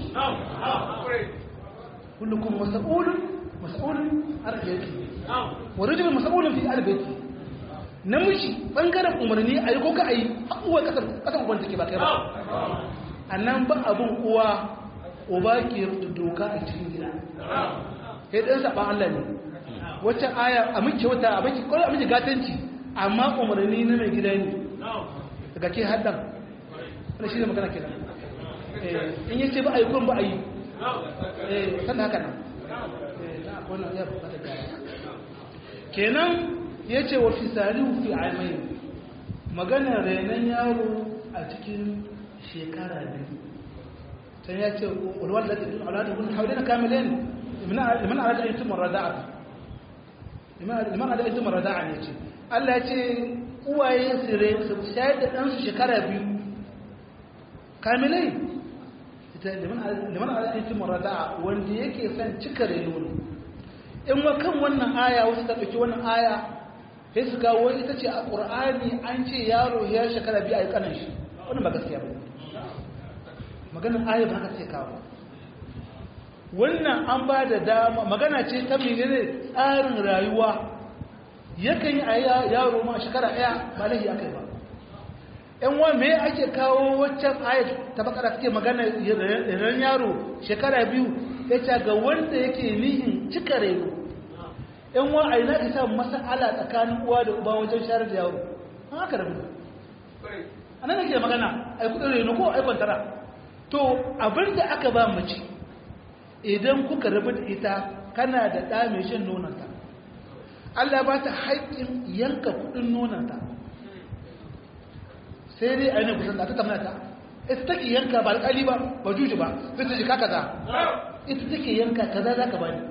kullum masa'ulun masa'ulun arziki wa rajulun masa'ulun fi arziki namiji ɓangaren umarni a yi ko ka a yi haƙuwa ƙasar uban take ba kai ba a nan ba abin uwa uba ke da doka a cikin gida ya ɗan saɓa Allah ne wacce aya a miki wata a miki kwallo a miki gatanci amma umarni na mai gida ne daga ke haddan wani shi ne magana kenan in yi ce ba a yi kun ba a yi sannan haka nan wannan ya bukatar gyara kenan ya ce wa fisalihu fi aimai maganar renon yaro a cikin shekara biyu sai ya ce walwal da tafi al'adun kun haure na kamilin liman al'adun ayyukan marada'a liman al'adun ayyukan marada'a ne ce Allah ya ce uwaye su re su shayar da ɗansu shekara biyu kamilai liman al'ayyukan marada'a wanda yake son cika reno ne in wa kan wannan aya wasu ta ɗauki wannan aya sai su kawo ita ce a ƙur'ani an ce yaro ya shekara biyu a yi ƙanan shi wannan ba gaskiya ba maganin aya ba haka sai kawo wannan an ba da dama magana ce ta menene tsarin rayuwa yakan yi a yaro ma shekara ɗaya ba lahi aka yi ba ‘yan wa me ake kawo waccan ayat ta bakara suke magana ran yaro shekara biyu ya ce ga wanda yake nihin cika reno ‘yan wa a yi na isa masa'ala tsakanin uwa da uba wajen shayar da yaro an haka rabu a nan ake magana a yi kudin reno ko a yi kwantara to abin da aka ba mace idan kuka rabu da ita kana da ɗa mai shan nonanta Allah ba ta haƙƙin yanka kudin nonanta sai dai a yi kusan da ta tamata ta ita take yanka ba alƙali ba ba juji ba zai ta jika kaza ita take yanka kaza za ka bani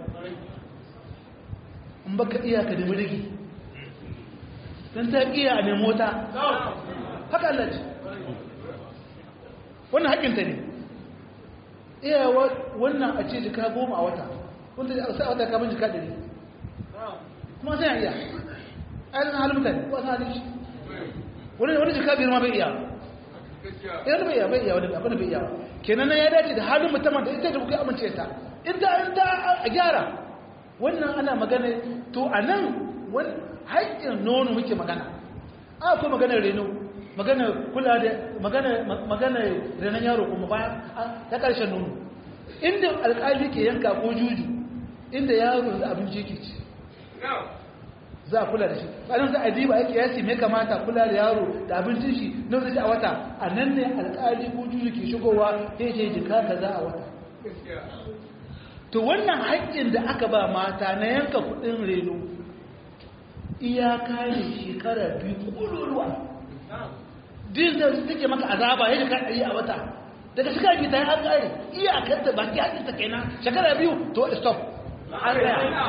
in baka iya ka nemi rigi don ta iya a nemo ta haka Allah ce wannan haƙinta ne iya wannan a ce jika goma a wata wanda a sa wata kamar jika ɗari kuma sai iya a yi halin mutane ko a san halin shi wani jika biyar ma bai iya idan bai iya bai iya wani abin da bai iya ba kenan ya dace da halin musamman da ita da kuka amince ta inda an da a gyara wannan ana magana to a nan haƙƙin nono muke magana a ko maganar reno magana kula da magana magana renon yaro kuma bayan ta ƙarshen nono inda alƙali ke yanka ko juju inda yaro da abinci ke ci za a kula da shi bayan za a diba ake yasi mai kamata kula da yaro da abincin shi na zai a wata a nan ne alƙali ko juju ke shigowa ya ce jika ka za a wata to wannan haƙƙin da aka ba mata na yanka kuɗin reno iyaka ne shekara biyu ƙururuwa din da take maka azaba ya jika ɗari a wata daga shekara biyu ta yi an ƙare iyakar da baki haƙƙin ta kenan shekara biyu to stop an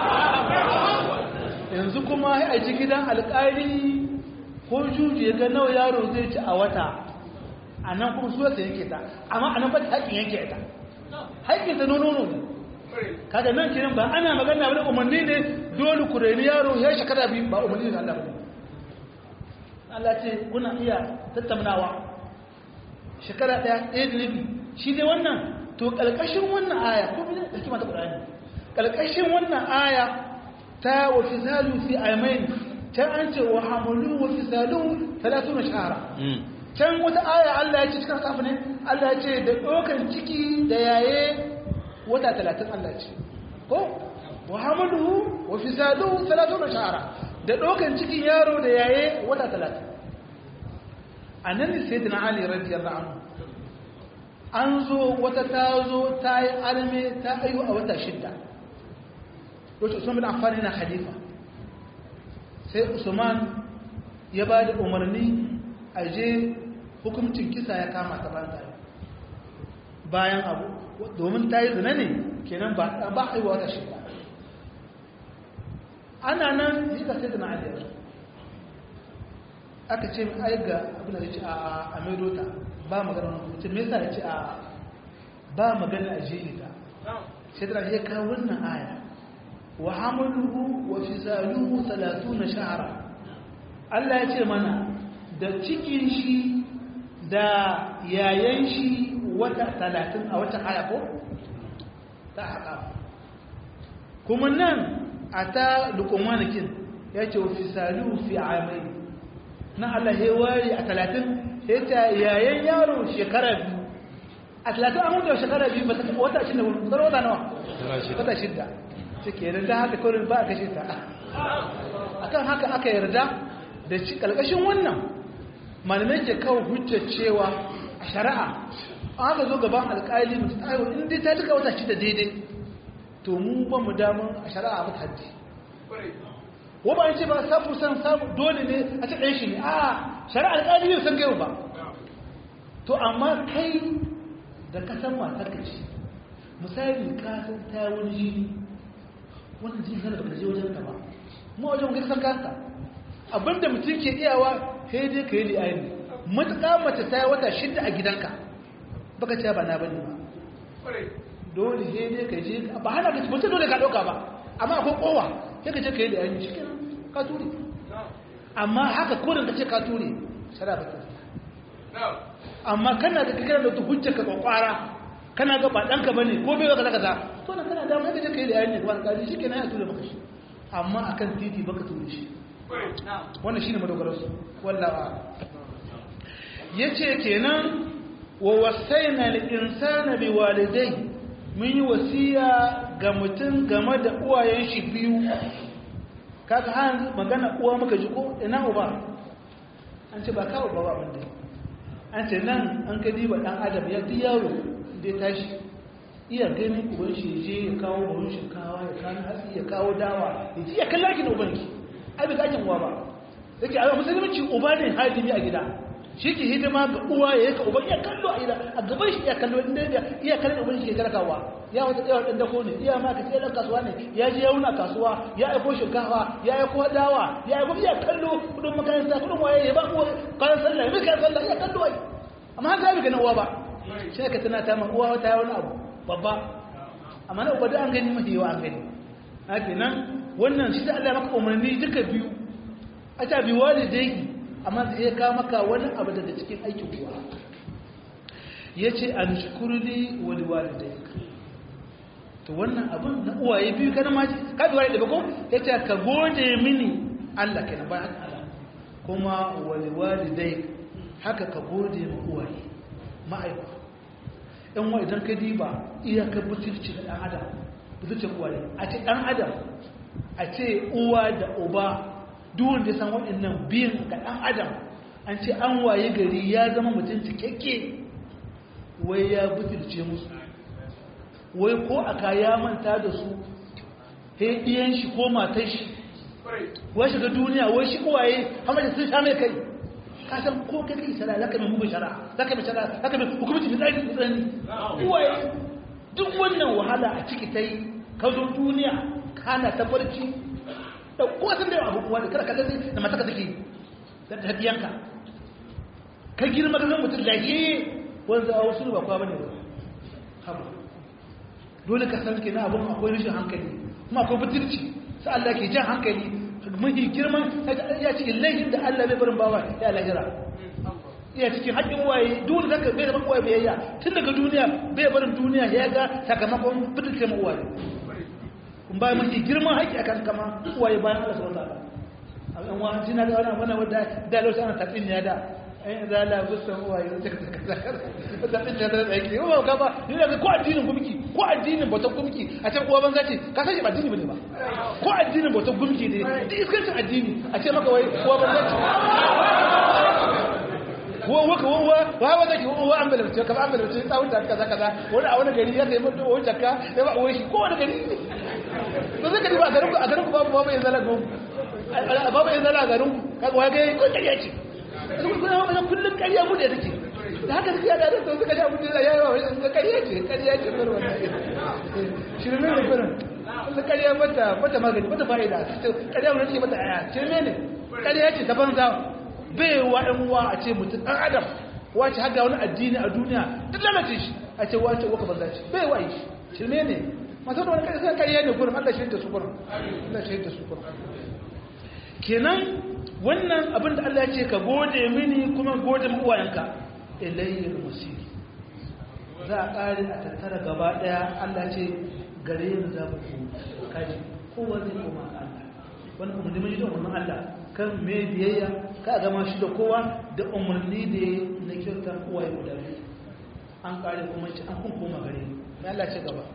yanzu kuma ya aji gidan alƙali ko juji ya ga nawa yaro zai ci a wata a nan kuma su yasa yanke ta amma a nan ba ta haƙƙin yanke ta haƙƙin ta nono ne kaga nan kiran ba ana magana wani umarni ne dole ku reni yaro ya shekara biyu ba umarni ne Allah ba Allah ce kuna iya tattaunawa shekara ɗaya ɗaya da rabi shi ne wannan to ƙalƙashin wannan aya ko bi da kima ta Qur'ani ƙalƙashin wannan aya ta wa fisalu fi aymain ta an ce wa hamulu wa fisalu 30 shahara can wata aya Allah ya ce cikin kafa ne Allah ya ce da ɗaukan ciki da yaye wata talatin Allah ce ko wa hamaluhu wa fisaluhu 30 shahara da ɗaukan cikin yaro da yaye wata talatin a nan ne sai dina Ali radiyallahu anhu an zo wata ta zo ta yi alme ta ayu a wata shidda lokacin Usman bin Affan yana khalifa sai Usman ya ba da umarni a je hukuncin kisa ya kama ta bayan tare bayan abu domin ta yi zina ne kenan ba ba a yi wata shida ana nan yi ka sai zina aliyar aka ce ai ga abin da ya ce a maidota ba magana wani mutum me yasa ya ce a ba magana a jini ta sai da ya kawo wannan aya wa hamaluhu wa fisaluhu 30 shahara Allah ya ce mana da cikin shi da yayan shi wata talatin a wata aya ko ta haka kuma nan a ta lukumanikin ya ce wa fisalu fi amai na Allah ya wari a talatin ya ce yayan yaro shekara biyu a talatin an mutu shekara biyu wata shida wata wata nawa wata shida cike yarda haka kawai ba a kashe ta akan haka aka yarda da kalkashin wannan malamai ke kawo hujjar cewa a shari'a an haka zo gaban alƙali mutu ta haihu inda ta duka wata shida daidai to mu ba mu damun a shari'a mata haddi ko ba ce ba sabu san sabu dole ne a ce ɗan shi ne a shari'a alƙali bai san gaiwa ba to amma kai da ka san matar ka ce misali ka san ta wani jini wannan jini kana baka je wajen ka ba mu wajen ka san kanka abinda mutum ke iyawa sai dai ka yi li'ayi matuƙa mace ta yi wata shidda a gidanka baka ce ba na bane ba dole sai dai ka je ba hana ka mutum dole ka ɗauka ba amma akwai kowa sai ka je ka yi li'ayi shi kenan ka ture amma haka kodin ka ce ka ture shara ba ta amma kana da kakira da hujjar ka kwakwara kana ga ba ɗanka ba ne ko bai kaza kaza to na kana damar ka je ka yi li'ayi ne kuma ka shi kenan ya ture maka shi amma akan titi baka ture shi wannan shine madogararsu wallawa yace kenan wa wasaina al-insana biwalidai mun yi wasiya ga mutum game da uwayen shi biyu kaga han magana uwa muka ji ko ina uba an ce ba kawo ba abin da an ce nan an ka diba dan adam ya duk yaro da ya tashi iya ganin uban shi je ya kawo buhun shinkawa ya kawo hatsi ya kawo dawa ya ji ya kalla ki da ubanki ai bai zakin uwa ba yake a musulunci uba ne hadimi a gida shi ke hidima ga uwa ya yaka uban iya kallo a gida a gaban shi iya kallo inda ya iya kallon uban shi ke karkawa ya wata tsayawar ɗan dako ne iya ma ka tsaye ɗan kasuwa ne ya je ya wuna kasuwa ya aiko shinkafa ya aiko dawa ya aiko iya kallo kudin makaranta kudin waye ya ba uwa kayan sallah ya kayan sallah iya kallo ai amma haka bai ganin uwa ba shi ka tana ta ma uwa wata wani abu babba amma na uba da an gani mafi yawa an gani haka nan wannan shi da Allah maka umarni duka biyu a ta bi walidai amma sai ya kawo maka wani abu daga cikin aikin uwa yace an shukurli wal walidai to wannan abun na uwaye biyu kana ma ka bi walidai ba ko yace ka gode mini Allah kenan ba Allah kuma wal walidai haka ka gode ma uwaye ma'aikata ɗan wa idan ka diba iyakar butulci da ɗan adam butulcin uwaye a ce ɗan adam a ce uwa da uba duwun da san waɗannan biyun ga ɗan adam an ce an waye gari ya zama mutum cikakke wai ya butulce musu wai ko a kaya manta da su he ɗiyan shi ko matan shi wai shiga duniya wai shi uwaye hamar sun sha mai kai kasan ko kai kai shara zaka mai mugun shara zaka mai shara zaka mai hukumci fitsari fitsari uwaye duk wannan wahala a ciki ta yi ka zo duniya kana ta barci da ko san da abu uwa da kada kada da mataka take da hadiyanka ka girma ga mutum lahiye wanda a wasu ba kwa bane ba haba dole ka san kenan abun akwai rashin hankali kuma akwai butulci sai Allah ke jan hankali mafi girman ya cikin laifin da Allah bai barin bawa ya lahira iya cikin haƙƙin waye dole zaka bai da waye biyayya tun daga duniya bai barin duniya ya ga sakamakon fitilce mu waye kun ba mafi girman haƙƙi akan kama waye bayan Allah subhanahu wa ta'ala an wa jina da wannan wannan wanda da lokacin ana tafin ne da ai da la gusan waye da take da tafin da da yake ba ka ba ni da ko addinin gumki ko addinin bautar gumki a ce uwa banza ce ka san shi ba addini bane ba ko addinin bautar gumki ne da iskancin addini a ce maka wai uwa banza ce wa waka wa wa wa zaki wa an bala ce ka an bala ce tsawon da kaza kaza wani a wani gari ya kai mutu wani jakka ya ba uwa shi ko wani gari to sai ka diba a garin ku a garin ku babu babu ya zala gon babu ya zala a garin ku kaga wa ga ko kariya ce kuma kuma kullun kariya mu da take da haka suke yada da suka sha mutum da yawa wai sun kariya ce kariya ce bar wannan shirme ne kurin sun kariya mata mata magani mata fa'ida kariya mun ce mata aya shirme ne kariya ce ta banza bai wa ɗan uwa a ce mutum ɗan adam wace haga wani addini a duniya duk lalace shi a ce wace waka banza ce bai wa yi shirme ne masu da wani kariya sun kariya ne kurin Allah shi da su kurin Allah shi da su kurin kenan wannan abin da Allah ya ce ka gode mini kuma gode uwayenka ilayyar musiri za a ƙari a tattara gaba ɗaya Allah ce gare ni za ku kaji kowa zai koma Allah wani umarni mai don wannan Allah kan me biyayya ka gama shi da kowa da umarni da ya na kyauta uwaye guda biyu an ƙare kuma ce an kun koma gare ni mai Allah ce gaba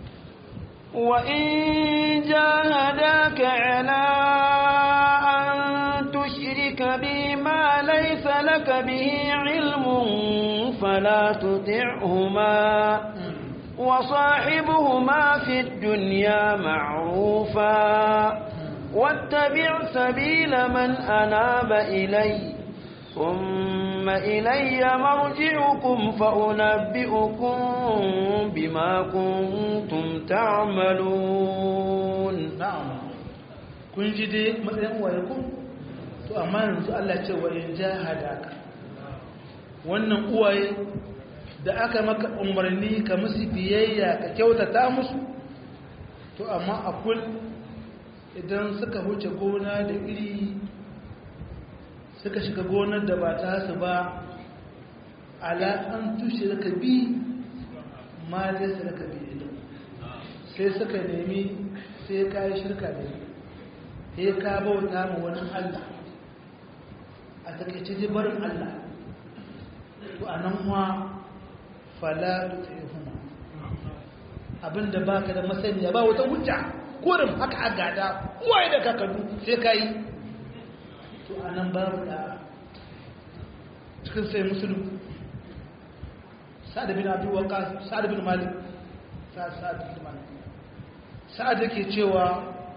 وإن جاهداك على أن تشرك بي ما ليس لك به علم فلا تطعهما وصاحبهما في الدنيا معروفا واتبع سبيل من أناب إلي ثم إلي مرجعكم فأنبئكم بما كنتم تعملون na'am kun ji dai matsayin waye ku to amma yanzu Allah ce wa in jahadaka wannan uwaye da aka maka umarni ka musu biyayya ka kyautata musu to amma akul idan suka huce gona da iri suka shiga gonar da ba ta su ba ala an tushe ka bi ma dai su ka bi idan sai suka nemi sai ka yi shirka da ni sai ka bauta ma wani Allah a takaice ji barin Allah to a nan ma fala tutihuma abinda baka da masaniya ba wata hujja kurin haka a gada uwaye da kakannu sai ka yi to a nan babu da cikin sai musulun sa'ad bin abu waqas sa'ad bin malik sa'ad bin malik sa'ad yake cewa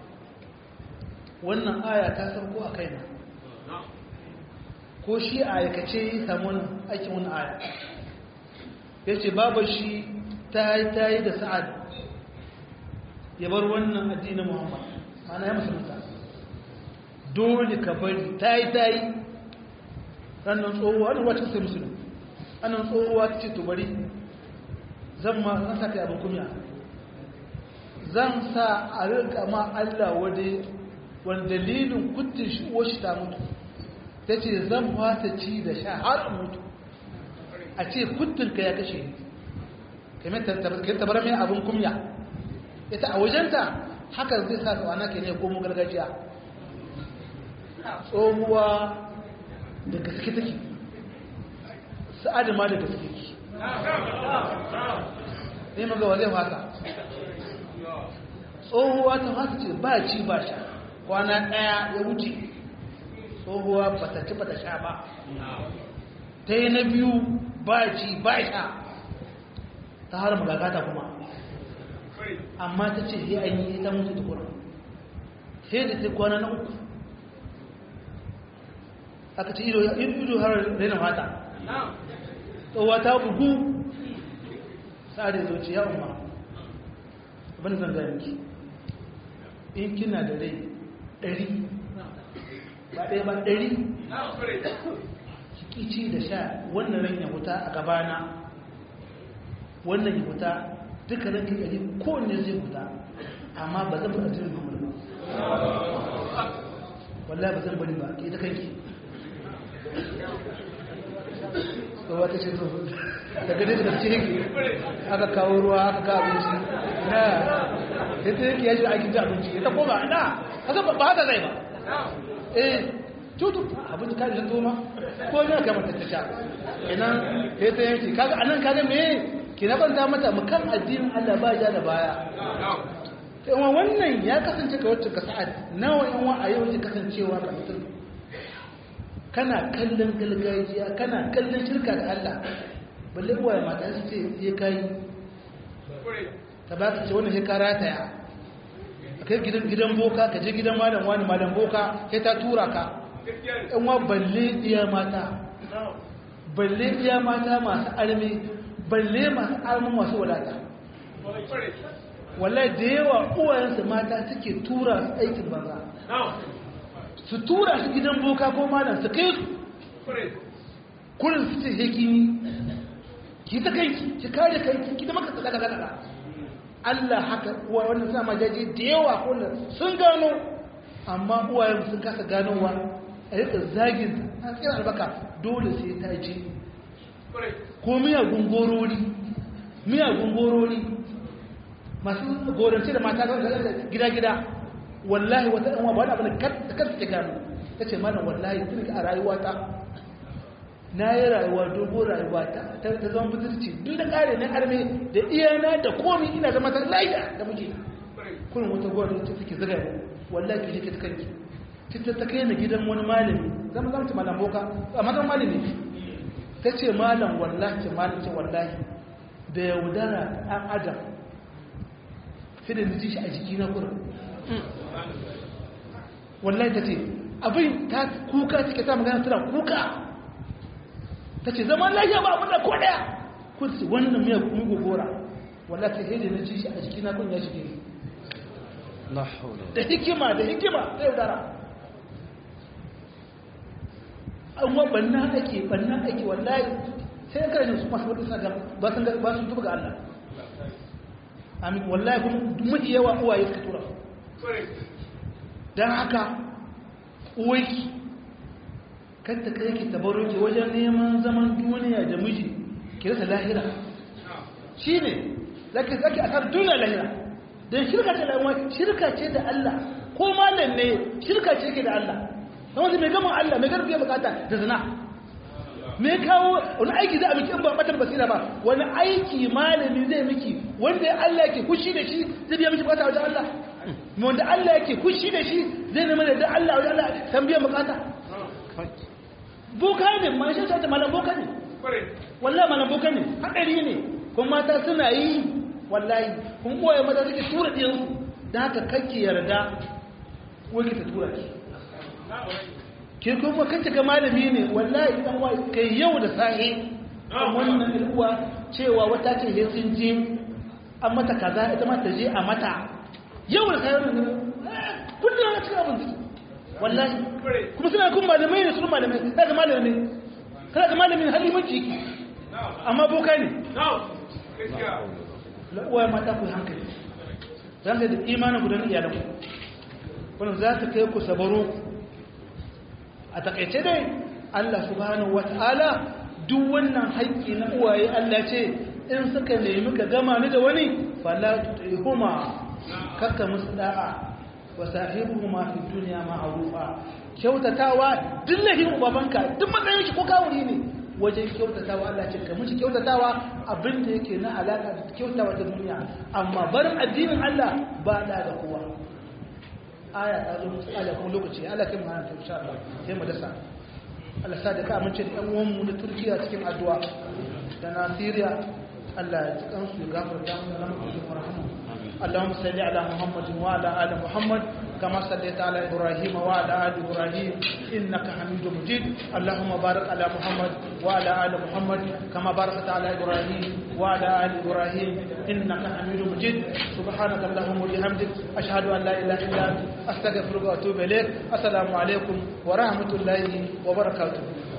wannan aya ta sauko a kaina ko shi a aikace yi samu aikin wani aya ya ce babu shi ta yi ta yi da sa'ad ya bar wannan addinin muhammad mana ya musulunta dole ka bari ta yi ta yi sannan tsohuwa wani wacce sai musulun annan tsohuwa ta ce to bari zan ma zan sa kai abin kumya zan sa a rinka ma Allah wade wani dalilin kudin shi shi ta mutu ta ce zan fata ci da sha har a mutu a ce kudin ka ya kashe ni kamar tabar mai abin kumya ita a wajenta haka zai sa tsawana ke ne komo gargajiya tsohuwa da gaske take sa'adu ma da gaske ki ne magawa zai fata tsohuwa ta fata ce ba ci ba sha kwana ɗaya ya wuce tsohuwa ba ta ci ba ta sha ba ta yi na biyu ba ci ba sha ta har magagata kuma amma ta ce sai an yi ta mutu tukura sai da ta kwana na uku aka ce ido har raina fata tsohuwa ta bugu sa'adai zoci ya umar abin zan gaya miki in kina da rai ɗari ba ɗaya ba ɗari kici da sha wannan ran ya huta a gabana wannan ya huta duka ranki ɗari kowanne zai huta amma ba zan bari jirin mamar ba wallahi ba zan bari ba ke ta kanki tsawa ta ce zuwa daga dai da ce aka kawo ruwa aka ga abinci na ya ta yake yaji aikin ji abinci ya ta koma na haka ba haka zai ba eh tutu abinci ka ji toma ko ne aka mata ta sha kenan ya ta yanki kaga anan kaga me ke na banta mata mu kan addinin Allah ba ja da baya sai wannan ya kasance ka wacce ka sa'ad nawa yan wa a yau ke kasancewa ka mutum kana kallon gargajiya kana kallon shirka da Allah balle uwaye mata su ce ya kai ta ba ka ce wannan ya kara ta ya kai gidan gidan boka ka je gidan malam wani malam boka sai ta tura ka yan wa balle iya mata balle iya mata masu armi balle masu armi masu wadata wallahi da yawa uwayensu mata suke tura su aikin banza su tura su gidan boka ko malam su kai su kurin su ce hekimi ki ta kanki ki kare kanki ki da maka tsaka tsaka Allah haka uwa wannan sa majaji da yawa kullum sun gano amma uwayen sun kasa ganowa a rika zagin a tsira albaka dole sai ta ji ko miyagun gorori miyagun gorori masu gorance da mata gida-gida wallahi wata ɗanwa ba wani abu da kanta ta gano ta ce mana wallahi tun a rayuwata na yi rayuwa dogon rayuwa ta zama budurci duk da ƙare na arme da iyana da komi ina zama ta lafiya da muke kurin wata gwamnati ta suke zaga wallahi ke jike ta kanki ta ta kai na gidan wani malami zama zama ta malam boka a mazan malami ta ce malam wallahi ce malam ce wallahi da yaudara ɗan adam sai da ji shi a jiki na kurin wallahi ta ce abin ta kuka take ta magana tana kuka ta ce zaman lafiya ba abin da ko daya kun ce wannan miya kuma gogora wallahi ta hede na ji shi a jiki na kun ya shige da hikima da hikima da yaudara amma banna ake banna ake wallahi sai ka rajin su masu wadda suna ba sun ba sun tuba ga Allah amin wallahi kuma mafi yawa uwaye suka tura don haka uwaiki kanta kai ki tabaro ke wajen neman zaman duniya da miji ki rasa lahira shi ne zaki zaki asar duniya lahira don shirka ce da shirka ce da Allah ko malam ne shirka ce ke da Allah don wanda mai gama Allah mai garfiya bukata da zina me kawo wani aiki za a miki in ba batar basira ba wani aiki malami zai miki wanda Allah yake kushi da shi zai biya miki bukata wajen Allah wanda Allah yake kushi da shi zai nema da Allah wajen Allah san biyan bukata boka ne ma shi ta malam boka ne wallahi malam boka ne hadari ne kuma mata suna yi wallahi kun koya mata suke tura diyansu dan haka kake yarda wani ta tura ki ke kuma kace ga malami ne wallahi dan wai kai yau da sahi wannan uwa cewa wata ce sai sun je an mata kaza ita ma ta je a mata yau da sahi ne kullum ana cikin abin wallahi kuma suna kun malamai ne sun malamai kada ga malami ne kada ga malami ne halimanci yake amma boka ne uwa mata ku hankali zan da imanin gudanar iyalanku wannan za ta kai ku sabaro a takaice dai Allah subhanahu wata'ala duk wannan haƙƙi na uwaye Allah ce in suka nemi ka gama ni da wani fala tutihuma kakka musu da'a wa sahibuhuma fi dunya ma'rufa kyautatawa duk lahin babanka duk matsayin shi ko kawuri ne wajen kyautatawa Allah ce ka mishi kyautatawa abin da yake na alaka da kyautawa ta duniya amma barin addinin Allah ba da ga kowa aya ta zo musu aya kuma lokaci Allah kai mu hana ta insha Allah sai mu dasa Allah sa da ka amince da ɗan uwan mu na Turkiya cikin addu'a da na Syria Allah ya cikan su gafarta mu da rahmu da rahmu اللهم صل على محمد وعلى ال محمد كما صليت على ابراهيم وعلى ال ابراهيم انك حميد مجيد اللهم بارك على محمد وعلى ال محمد كما باركت على ابراهيم وعلى ال ابراهيم انك حميد مجيد سبحانك اللهم وبحمدك اشهد ان لا اله الا انت استغفرك واتوب اليك السلام عليكم ورحمه الله وبركاته